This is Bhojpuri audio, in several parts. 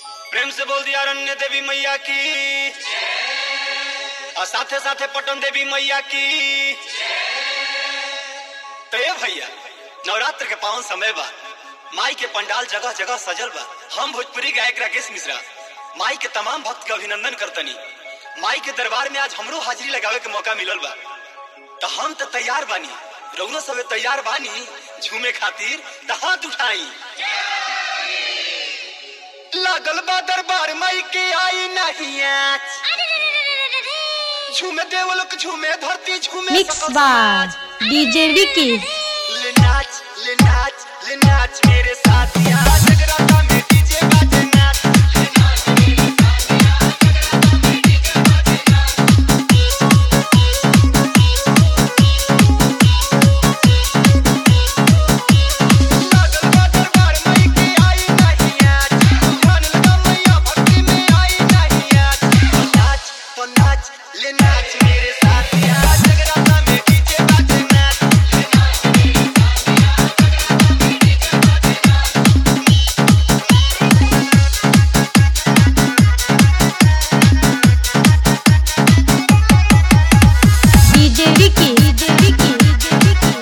प्रेम से बोल दिया अरण्य देवी मैया की और साथे साथे पटन देवी मैया की तो ये भैया नवरात्र के पावन समय बा माई के पंडाल जगह जगह सजल बा हम भोजपुरी गायक राकेश मिश्रा माई के तमाम भक्त के अभिनंदन करतनी माई के दरबार में आज हमरो हाजिरी लगावे के मौका मिलल बा तो हम तो तैयार बानी रउनो सबे तैयार बानी झूमे खातिर तो हाथ उठाई लागल बा दरबार माई के आई नहीं आज झूमे देवलोक झूमे धरती झूमे मिक्स सकल बार समाज। डीजे विकी ले नाच ले नाच ले नाच मेरे साथ यहाँ जगराता में डीजे बाजे नाच ले नाच मेरे साथ यहाँ जगराता में डीजे बाजे नाच लागल बा दरबार माई के आई नहीं आज ध्यान लगा मैया भक्ति में आई नहीं आज तो नाच तो नाच ले नाच मेरे साथ यहाँ जगराता में डीजे बाजे नाच ले नाच मेरे साथ यहाँ जगराता में डीजे बाजे नाच DJ Vicky DJ Vicky DJ Vicky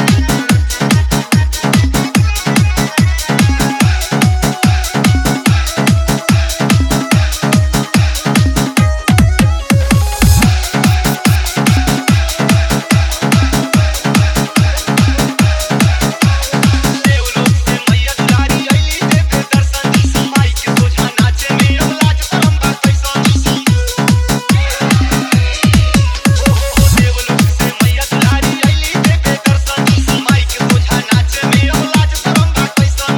देवलोक से मैया दुलारी आईली देवे दर्शन माई के सोझा नाचे में अब लाज शरम बा कैसन ओ हो हो देवलोक से मैया दुलारी आईली देवे दर्शन माई के सोझा नाचे में अब लाज शरम बा कैसन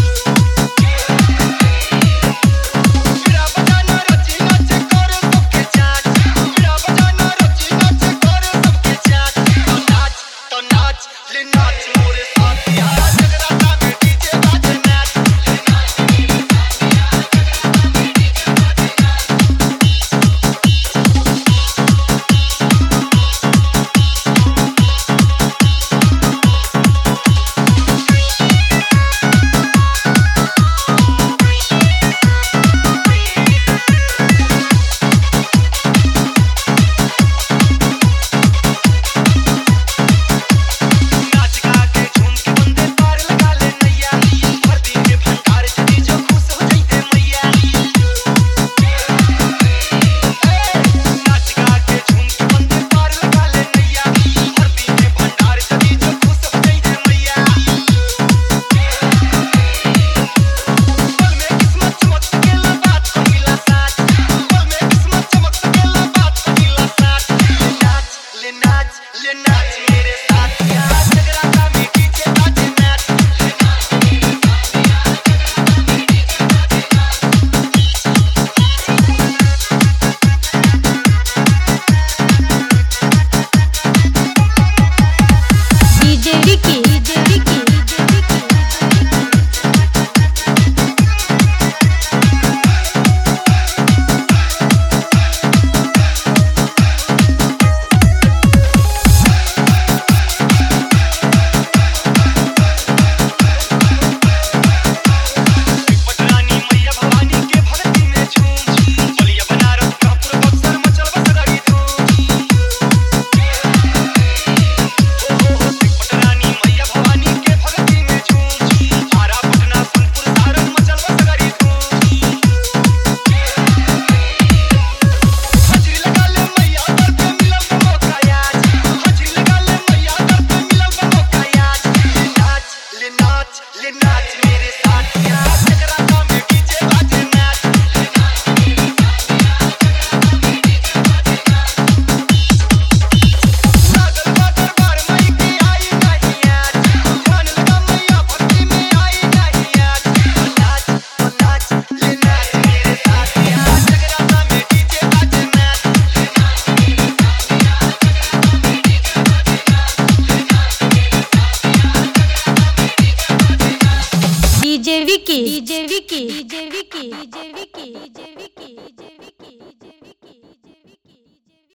बिरा बजाना रची नाचे करे सबके चाच बिरा बजाना रची नाचे करे सबके चाच तो नाच तो नाच ले नाच मोरे साथ यहाँ जगराता में डीजे बाजे नाच ले नाच मेरे साथ यहाँ जगराता में डीजे बाजे नाच नाच गा के झूम के बंदे पार लगा ले नैया धरती के भंडार चली जो खुश हो जाइते मैया नाच गा के झूम के बंदे पार लगा ले नैया धरती के भंडार चली जो खुश हो जाइते मैया पल में किस्मत चमक सकेला बात पहिला साथ पल में किस्मत चमक सकेला बात पहिला साथ ले नाच ले नाच ले नाच मेरे साथ यहाँ जगराता में डीजे बाजे नाच ले नाच मेरे साथ यहाँ जगराता में डीजे बाजे नाच DJ Vicky DJ Vicky DJ Vicky पटरानी मैया भवानी के भक्ति में झूम बलिया बनारस कानपुर बक्सर मचल बसगाड़ी धूम ओ हो पटरानी मैया भवानी के भक्ति में झूम आरा पटना सोनपुर सारण मचल बसगाड़ी धूम हाजिरी लगा ले मैया दर पे मिलल बा मौका आज हाजिरी लगा ले मैया दर पे मिलल बा मौका आज ले नाच ले नाच ले नाच मेरे साथ यहाँ जगराता में डीजे बाजे नाच ले नाच मेरे साथ यहाँ जगराता में डीजे बाजे नाच लागल बा दरबार माई के आई नहीं आज ध्यान लगा मैया भक्ति में आई नहीं आज तो नाच तो नाच ले नाच मेरे साथ यहाँ जगराता में डीजे बाजे नाच ले नाच मेरे साथ यहाँ जगराता में डीजे बाजे नाच ले नाच मेरे साथ यहाँ जगराता में डीजे बाजे नाच DJ Vicky DJ Vicky DJ Vicky DJ Vicky DJ Vicky